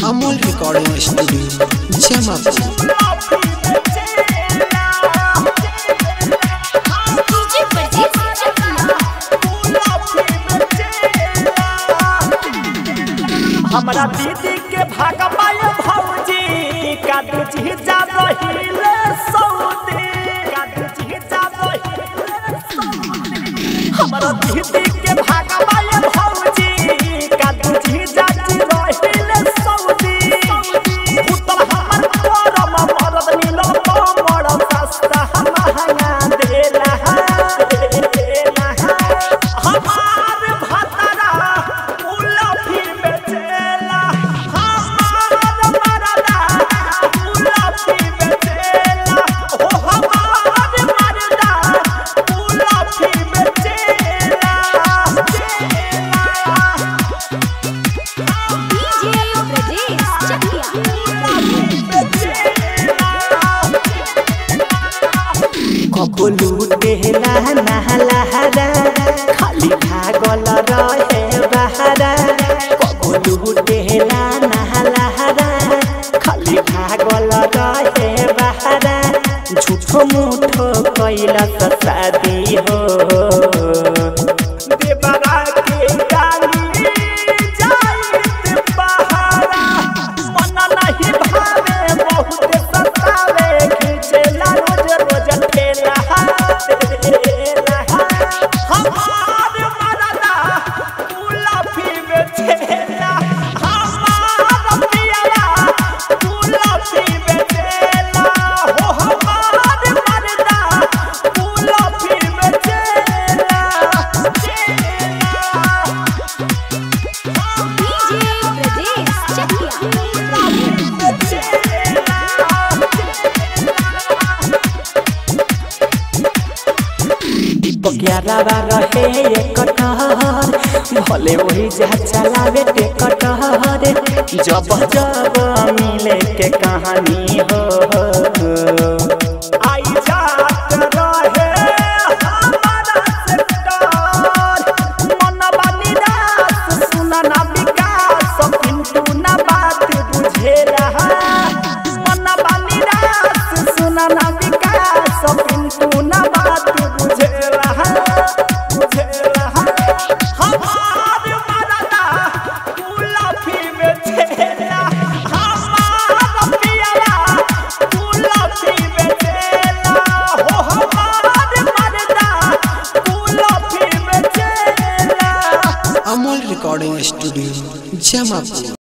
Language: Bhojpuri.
Amol recording studio Jamapur DJ Pardes हमरा दीदी के भाग पाए भौजी कादू जी जा रहिले सौदी कादू जी जा रहिले सौदी हमरा दीदी के भाग पाए भौजी कादू जी जा जी रहिले सौदी पुतल हमर करम मरद नीलो कमर सस्ता महंगा देला देला हमार भतरा उलफी बेचेला हमार मरदा उलफी बेचेला हो हमार मरदा उलफी बेचेला डीजे परदेस चकिया कबुलू देहला नहलहरा खाली भागल रहे बहरा कबुलू देहला नहलहरा खाली भागल रहे बहरा झूठो मूठो कैलस शादी हो देवरा के गाली जाइत बहारा मन नहीं भावे बहुत सतावे खींचेला रोज रोज ठेला ठेला। हमार मरदा गुलाबी बेचेला हमार पियरा गुलाबी बेचेला हो हमार मरदा गुलाबी बेचेला चेला। डीजे परदेस चकिया ग्यारह रहे एक कटहर भले वही जा चलावे ते कटहर जब जब मिले के कहानी हो आई जात रहे हमारा से डर मनवा निराश सुना ना विकास पिंटू ना बात बुझेला मनवा निराश सुना ना विकास पिंटू ना बात बुझेला बुझेला हमार मरदा गुलाबी बेचेला हमार पियरा गुलाबी बेचेला हो हमार मरदा गुलाबी बेचेला अमोल रिकॉर्डिंग स्टूडियो जमापुर